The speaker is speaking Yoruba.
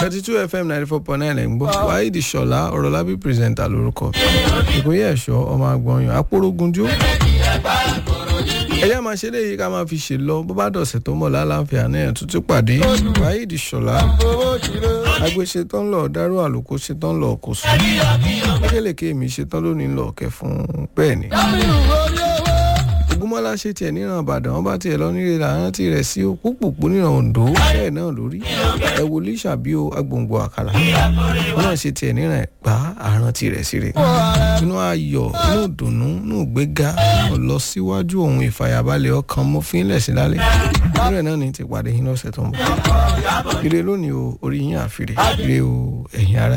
thirty two fm ninety four point nine ẹ̀ ń gbọ́ wáyéèdì ṣọlá ọ̀rọ̀lábí pírẹsẹ̀ntà lórúkọ ìpínyẹ̀ ẹ̀ṣọ́ ọmọ agbọ̀nyàn apórógunjú ẹ̀yà máa ṣe léyìí ká máa fi ṣe lọ bó bá dọ̀sẹ̀ tó mọ̀ lálàáfíà náà tuntun pàdé wáyéèdì ṣọlá agbe ṣetán lọ dárò àlùkò ṣetán lọ kò sùn kékèlèké mi ṣetán lónìí lọ kẹ fún bẹ́ẹ̀ ni ogunmọ́lá ṣe tiẹ̀ níran ìbàdàn wọn bá tiẹ̀ lọ nílé làrántí rẹ̀ sí òpópópó níran ondo bẹ́ẹ̀ náà lórí ẹ wò líṣàbí o agbòǹgbò àkàlà wọn náà ṣe tiẹ̀ níran ẹ̀gbá àrántí rẹ̀ sí rẹ̀ inú ayọ̀ inú ìdùnnú inú ìgbéga lọ síwájú ohun ìfàyàbalẹ̀ ọkàn mo fi ń lẹ̀ sí lálẹ́ ìrẹ̀ náà ní ti pàdé yín lọ́sẹ̀ tó ń bọ̀ ire lónìí o orí yín àfìrè ire o ẹ̀yin ara